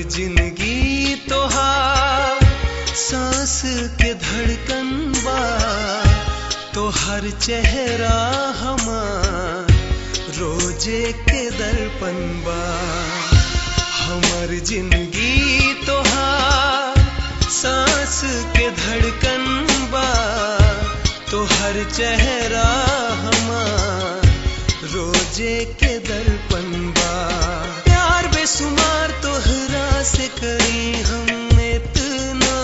जिंदगी तोहार सांस के धड़कन बा तोहर चेहरा हमार रोजे के दर्पण बा हमर जिंदगी तोहार सांस के धड़कन बा तोहर चेहरा हमार रोजे के दर्पण बा प्यार बेसुमार तोहरा से करी हम इतना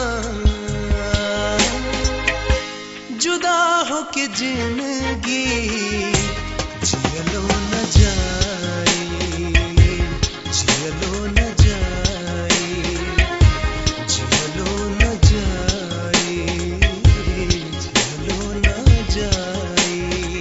जुदा हो के जिंदगी जियलो न जाए जियलो न जाए जियलो न जाए जियलो न जाए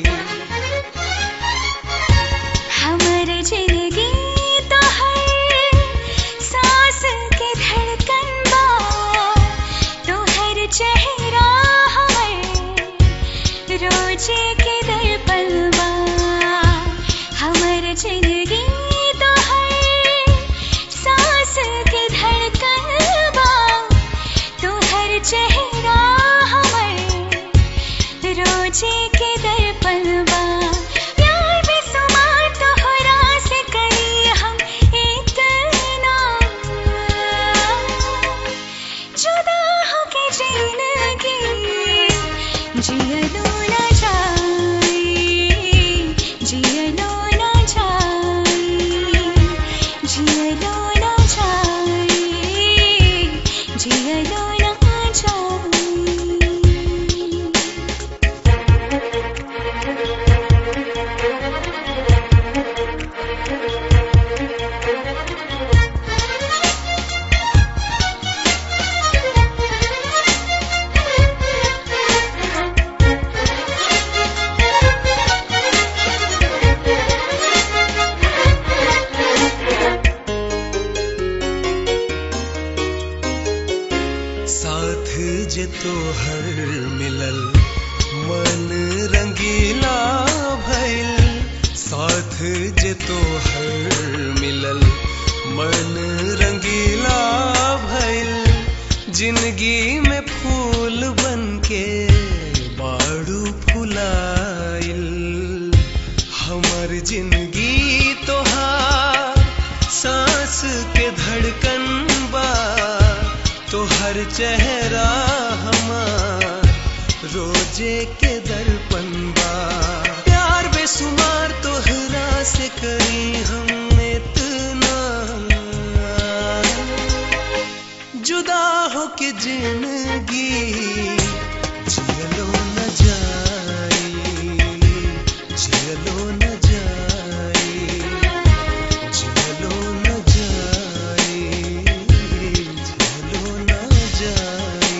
हमर जिंदगी तो है सांस के धड़कन बा तोहर चेहरा हमर रोजे के दर्पण बा हमर जिंदगी तो है सांस के धड़कन बा तोहर चेहरा हमर रोजे के दर्पण बा प्यार बेसुमार तोहरा से करी हम इतना जुदा हो के जिंदगी जियलो न जाए जियलो न जाए जियलो न जाए जियलो न जाए साथ जे तोहर मिलल मन रंगीला भइल साथ जे तोहर मिलल मन रंगीला भइल जिंदगी में फूल बनके बाड़ू फुलाइल हमर जिंदगी तोहार सांस के धड़कन बा तोहर चेहरा हमार रोजे के दर्पण बा प्यार बेसुमार तोहरा से करी हम इतना जुदा हो के जिंदगी जियलो न जाए जियलो न जाए जियलो न जाए जियलो न जाए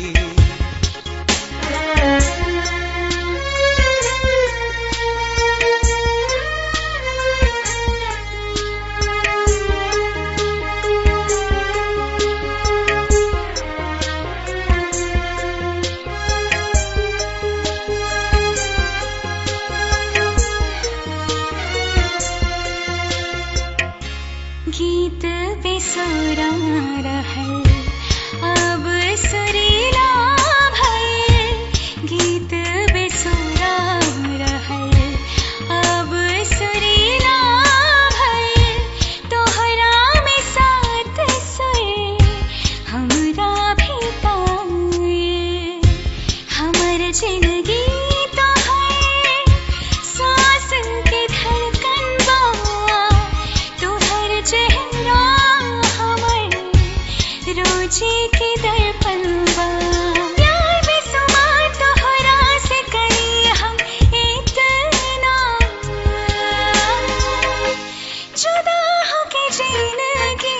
गीत बेसुरा रहल अब सुरीला भइल गीत बेसुरा रहल अब सुरीला भइल तोहरा में साथ सुर हमरा भी पाइल हमर जिंदगी तो है सांस के धड़कन बा तोहर चेहरा हमर रोजे के दर्पण बा प्यार बेसुमार तोहरा से करी हम इतना जुदा हो के जिंदगी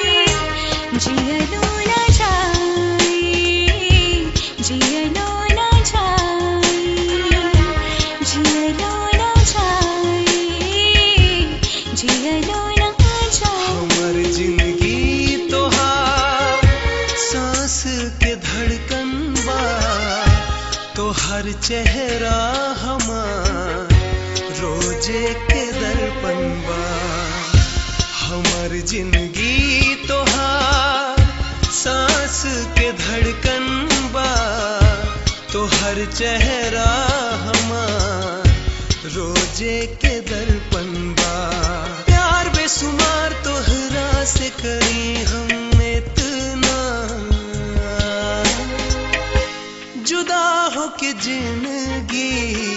जियलो न जाए जियलो न जाए जियलो न जाए जियलो न जाए हमर जिंदगी तोहार सांस के धड़कन बा तोहर चेहरा हमार रोजे के दर्पण बा हमर जिंदगी तोहार के धड़कन बा तो हर चेहरा हमार रोजे के दर्पण बा प्यार बेसुमार तोहरा से करी हम इतना जुदा हो के जिंदगी